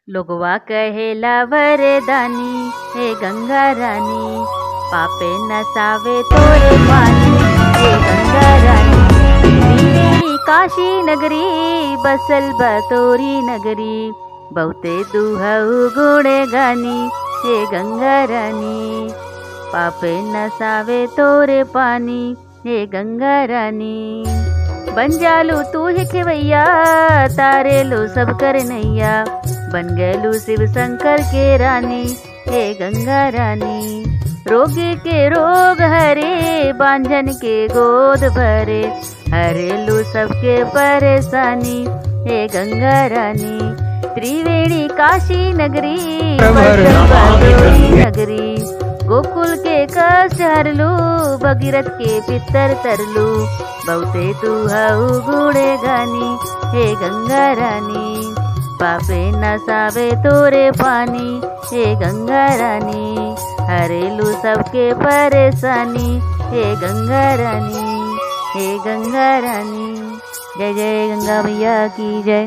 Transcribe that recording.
लोगवा कहेला वरदानी हे गंगा रानी पापे नसावे तोरे पानी हे गंगा रानी त्रिवेणी काशी नगरी बसल बतोरी नगरी बहुते दुहऊ गुणे गानी हे गंगा रानी पापे नसावे तोरे पानी हे गंगा रानी बन जालू तू ही खेवैया तारे लो सब कर नैया बन गैलू शिव शंकर के रानी हे गंगा रानी रोगी के रोग हरे बांझन के गोद भरे हरेलू सबके परेशानी हे गंगा रानी त्रिवेणी काशी नगरी बदरी नगरी गोकुल के कष्ट हरलू भगीरथ के पितर तरलू बहुते तू हऊ गुड़े गानी हे गंगा रानी पापे नसावे तोरे पानी हे गंगा रानी हरेलू सबके परेशानी हे गंगा रानी हे गंगा रानी जय जय गंगा मैया की जय